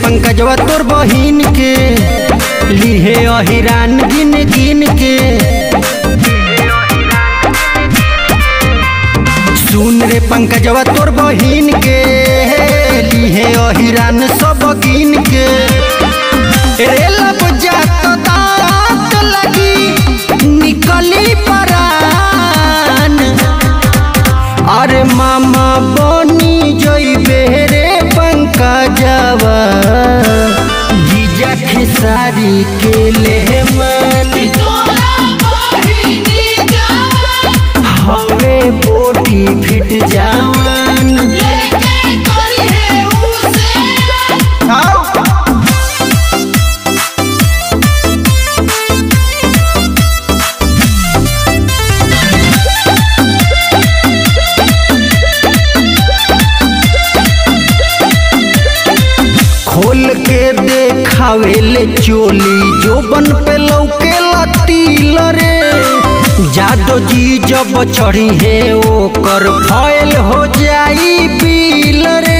पंकजवा तोर बहिन के लिहे अहिरान गिन गिन के सुन रे पंकजवा तोर बहिन के लिहे अहिरान सब गिन के रे लब जात दात लगी निकली परान अरे मामा बनी जइबे रे पंकजवा जीजा खेसारी के ले मन हवे बोटी फिट जावन खोल के देखावेले चोली जोबन पे लौके लतील रे जादो जी जब चढ़ी है ओकर फैल हो जाई पील रे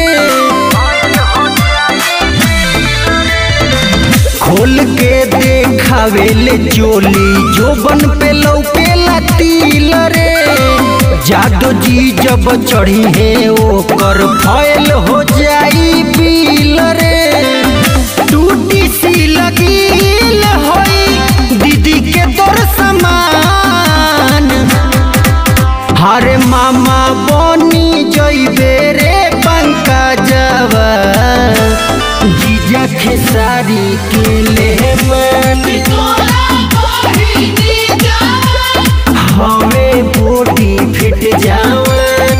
खोल के देखावेले चोली जोबन पे लौके लतील रे जादो जी जब चढ़ी है ओकर फैल हो जाई पील रे टूटी सी लगील होई दीदी के तोर समान हरे मामा बनी जइबे रे पंकजवा जीजा खेसारी के ले मन हवे बोटी फिट जावन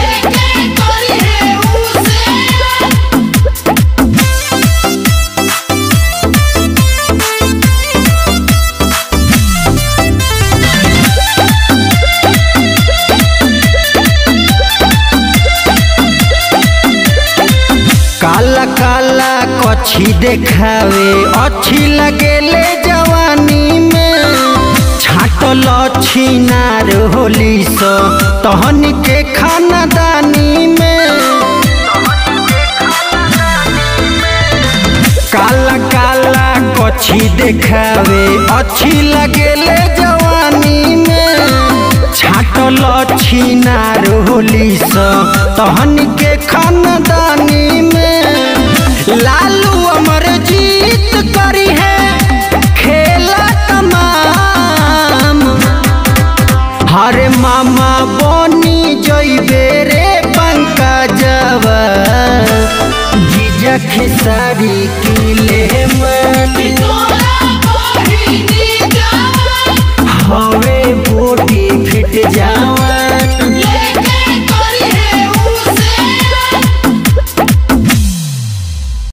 काला काला कछी देखावे अच्छी लगेले जवानी में छाटल छिनार होली स तहन के खानदानी में काला काला कछी देखावे अच्छी लगेले जवानी में छाटल छिनार होली स तहन के खानदानी में लालू अमर जीत करी है खेला तमाम हरे मामा बनी जइबे रे पंकजवा जीजा खेसारी के ले मन हवे बोटी फिट जा